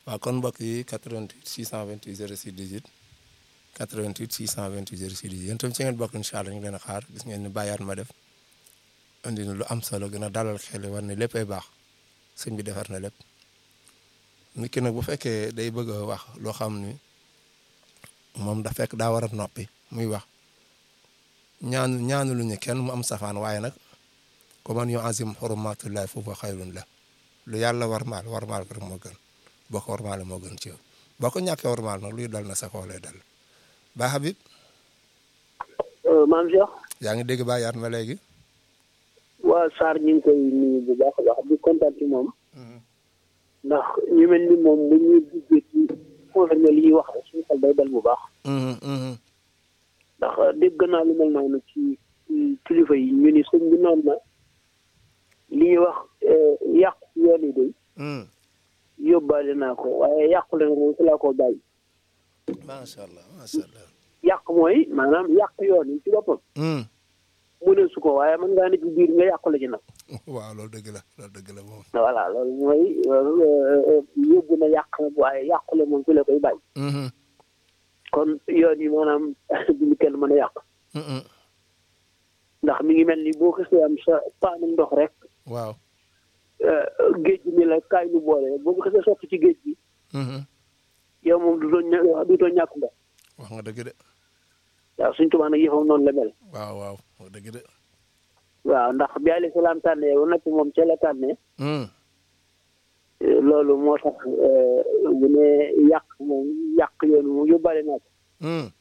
waaw kon mbokk yi 88 628 06 18 88 628 06 18 yéen tam ci ngeen bokk incha allah ñu ngi leen a xaar gis ngeen ni bàyyaat ma def indi na lu am solo gën a dalal xel war ne léppay baax sëñ bi defar na lépp nit ki nag bu fekkee day bëgg a wax loo xam ni moom da fekk daa war a noppi muy wax ñaanu ñaanu lu ñu kenn mu am safaan waaye nag ko man yu azim xurumatullahi foofu xayrun la lu yàlla warmaal warmaal ko rek moo gën boo ko warmaale moo gën ci yow boo ko ñàkkee warmaal nag luy dal na sa kaw lay dal ba Habib maam Cheikh yaa ngi dégg bàyyaat ma léegi waa Sarr ñu ngi koy nuyu bu baax a baax di kontaan ci moom ndax ñu mel ni moom bu ñuy duggee ci confirmer li ñuy wax rek suñu xel day dal bu baax ndax dégg naa lu mel noonu ci kilifa yi ñu ni sëñ bi noonu na li ñuy wax yàqu yoon yi day yóbbaale naa ko waaye yàqu leen moom fi laa ko bàyyi macha allah macha allah yàq mooy maanaam yàq yoon yi ci boppam mu ne su ko waaye mën ngaa ne ci biir nga yàqule ci nag waaw loolu dëgg la loolu dëgg la moom voilà loolu mooy yóbbu na yàq nag waaye yàqule moom fi la koy bàyyi kon yoon yi maanaam duñu kenn mën a yàq ndax mi ngi mel ni boo xasee am sa paanu ndox rek waaw géej gi ni la kaay nu boole boo ko xasee sotti ci géej gi yow moom du doon ña du doon ñàkk ndox wax nga dëgg de waaw suñ tubaab nag yëfam noonu la mel waaw waaw wax dëgg de waaw ndax bi alayhi salaam tànnee ba noppi moom ca la tànnee loolu moo tax bu ne yàq moom yàq yoonu moom yóbbaale naa ko